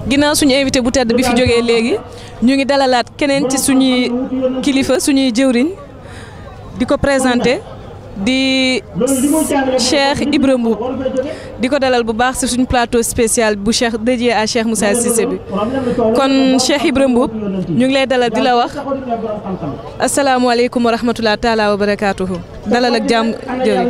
ginnaaw suñu invité bu tedd bi fi jógee léegi ñu ngi dalalaat keneen ci suñuy kilifa suñuy jëwriñ di ko présenté di Cheikh Ibra Mboup di ko dalal bu baax ci suñu plateau spécial bu Cheikh dédié à Cheikh Moussa Cissé bi kon Cheikh Ibra Mboup ñu ngi lay dalal di la wax asalaamualeykum wa rahmatulah taalaa wa barakaatuhu dalal ak jàmm jëriñ.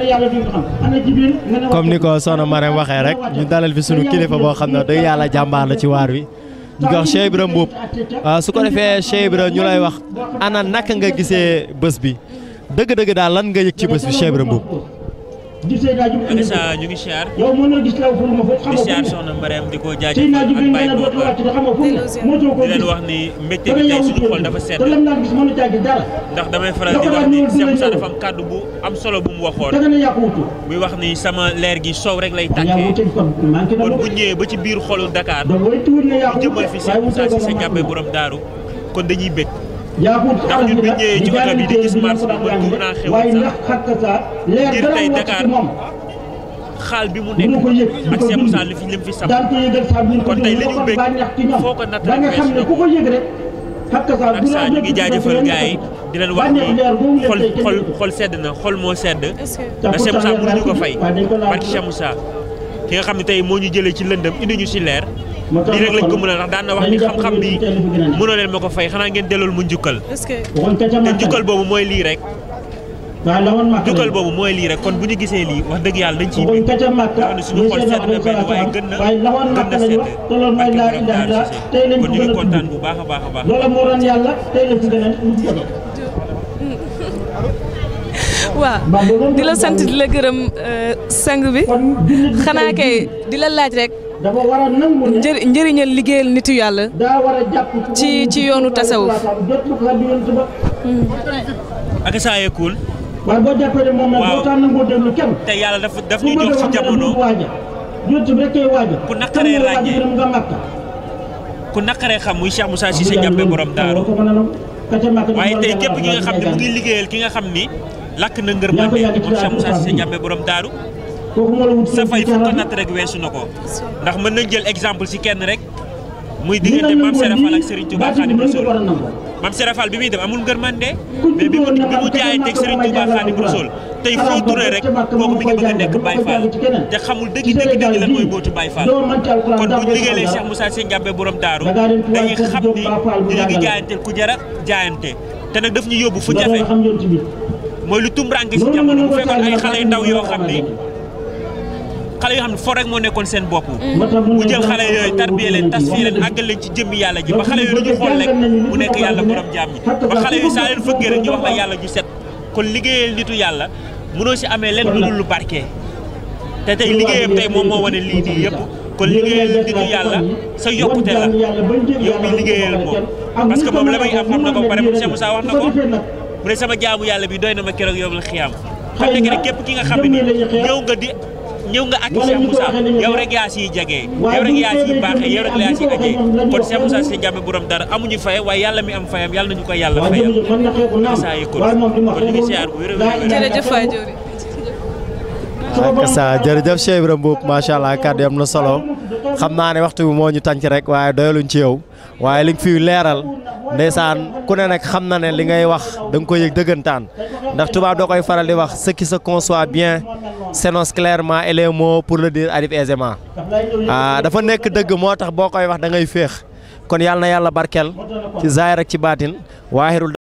comme ni ko soxna Marème waxee rek ñu dalal fi sunu kilifa boo xam ne dëgg yàlla jàmbaar la ci waar wi ñu ko wax Cheikh Ibra Mboup su ko defee Cheikh Ibra ñu lay wax ana naka nga gisee bés bi dëgg-dëgg daal lan nga yëg ci bés bi Cheikh Ibra Mboup. Alisa ñu ngi siyaar di siyaar soxna Mariam di ko jaajëfal ak Baye Bokar di leen wax ni mbégte bi tey suñu xol dafa sedd ndax damay faral di wax ni Cheikh Moussa dafa am kàddu bu am solo bu mu waxoon muy wax ni sama leer gi soow rek lay tàkkee kon bu ñëwee ba ci biir xolu Dakar ñu jëmal fi Cheikh Moussa si sa jàppee borom daaru kon dañuy bég ndax ñun bi ñëwee ci oto bi di gis marché bi man tuur naa xewal sax ngir tey Dakar xaal bi mu nekk ak Cheikh Moussa li fi lim fi sam kon tey li ñu bëgg foo ko natt rek weesu na ko ak saa ñu ngi jaajëfal gars yi di leen wax ni xol xol xol sedd na xol moo sedd ndax Cheikh Moussa mënuñu ko fay barki Cheikh Moussa ki nga xam ne tey moo ñu jëlee ci lëndëm indi ñu ci leer lii rek lañ ko mën a ndax daan na wax ni xam-xam bi mënoo leen ma ko fay xanaa ngeen dellool mu njukkal te njukkal boobu mooy lii rek njukkal boobu mooy lii rek kon bu ñu gisee lii wax dëgg yàlla dañ ciy bi nga xam ne suñu xol sedd na benn waaye gën na gën na sedd barke borom Daaru Cissé kon ñu ngi kontaan bu baax a baax a baax waaw di la sant di la gërëm sang bi xanaa kay di la laaj rek njëri njëriñal liggéeyal nitu yàlla ci ci yoonu tasawuf ak saa yeekul waaye boo jàppee ne moom nag waaw boo taan nangoo déglu kenn te yàlla daf daf ñu jox ci jamono YouTube rek kay waaja ku naqaree ràññee nga màkka ku naqaree xam muy Cheikh Moussa Cissé jàppe borom daaru waaye tey képp ki nga xam ne mu ngi liggéeyal ki nga xam ni lakk na ngërmande moom Cheikh Moussa Cissé jàppe borom daaru sa fay fu ko natt rek weesu na ko ndax mën nañ jël exemple ci kenn rek muy diggante Mame Serap Fall ak Serigne Touba Khadim Rassoul Mame Serap Fall bi muy dem amul ngërmande mais bi mu bi mu jaayanteeg Serigne Touba Khadim Rassoul tey foo tourné rek kooku mi ngi bëgg a nekk Baye Fall te xamul dëgg dëgg dëgg lan mooy mbootu Baye Fall kon bu ñu liggéeyee Cheikh Moussa Cissé Ndiambé borom daaru dañuy xam ni ñu ngi jaayante ku jara jaayante te nag daf ñu yóbbu fu jafe mooy lu tumranke ci jamono bu fekkoon ay xale yu ndaw yoo xam ni xale yoo xam ne fo rek moo nekkoon seen bopp mu jël xale yooyu tarbiye leen tasfiye leen àggal leen ci jëmmi yàlla ji ba xale yooyu lu ñu xool rek mu nekk yàlla borom jaam ñi ba xale yooyu saa leen fëggee rek ñu wax la yàlla ju set kon liggéeyal nitu yàlla mënoo si amee leen lu dul lu barke te tey liggéeyam tey moom moo wane lii nii yëpp kon liggéeyal nitu yàlla sa yokkute la yow mi liggéeyal moom parce que moom la may am xam na ko pare Cheikh Moussa wax na ko mu ne sama jaamu yàlla bi doy na ma keroog yow la xiyaam xam ne rek képp ki nga xam ne ni ñëw nga di ñëw nga ak Cheikh Moussa yow rek yaa siy jagee yow rek yaa siy baaxee yow rek yaa siy ajee kon Cheikh Moussa Cissé Ndiambé borom dara amuñu fayam waaye yàlla mi am fayam yàlla nañu ko yàlla fayam saa yi kon kon ñu ngi siyaar bu wér a wér jërëjëf waay jëwriñ ak sa jërëjëf Cheikh Ibra Mboup macha allah kàddu am na solo xam naa ne waxtu bi moo ñu tànc rek waaye doyaluñ ci yow waaye li nga fi leeral ndeysaan ku ne nag xam na ne li ngay wax da nga koy yëg dëggantaan ndax tubaab doo koy faral di wax ce qui se conçoit bien s'énonce clairement et les mots pour le dire arrivent aisément ah dafa nekk dëgg moo tax boo koy wax da ngay féex kon yàlla na yàlla barkeel ci zaahir ak ci baatin waahirul